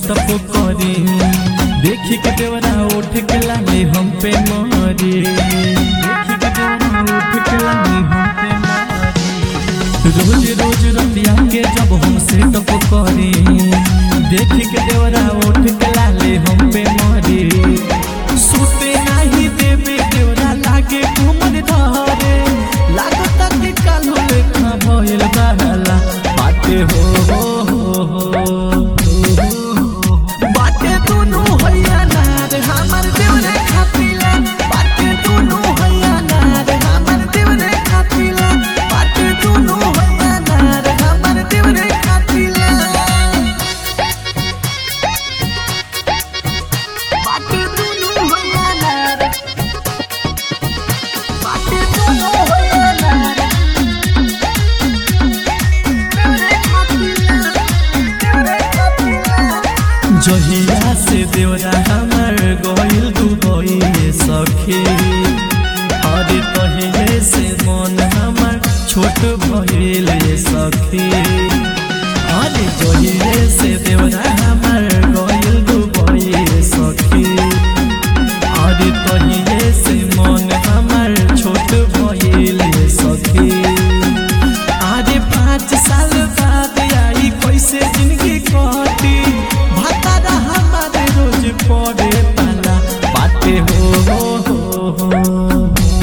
setup करे देखी के देवरा उठ के लाले हम पे मारे देखी के देवरा उठ के लाले हम पे मारे रोज रोज रतिया के जब हम सेटअप करे देखी के देवरा उठ के लाले हम पे मारे सुते नहीं देवे देवरा लागे घूमन धरे लागता कि कालो लेखा भइल बहला बाटे हो हो हो हो बाटे दुनु हैया नार हमर देवरे खातिला बाटे दुनु हैया नार हमर देवरे खातिला बाटे दुनु हैया नार हमर देवरे खातिला बाटे दुनु हैया नार बाटे दुनु हैया नार देवरे खातिला देवरे खातिला जहिया से देवरा हमर गइल दुबई सखे अरे तहिए से मन हमर छोट भइल सखे अरे जहिए से देवरा हमर गइल दुबई सखे अरे तहिए से मन हमर छोट भइल सखे आरे पाँच साल बाद आई कैसे जिंदगी कटी भतारा हमारे रोज पड़े पाला बाटे हो हो हो हो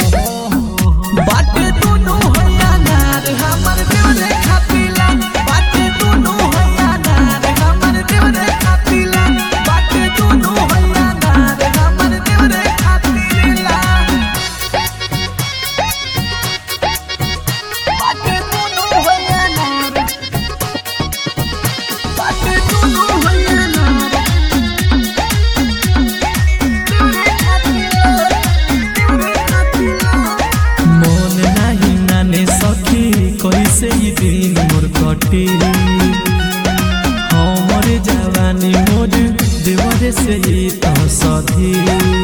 बाटे दुनु हैया नार हमर देवरे खातिला बाटे दुनु हैया नार हमर देवरे खातिला बाटे दुनु हैया नार हमर देवरे खातिला बाटे दुनु हैया नार बाटे दुनु हैया नार देवरे खातिला देवरे खातिला मन नाही नाने सखी कैसे ई दिन मोर कटी हमर जवानी मोर देवरे से ही तो सधी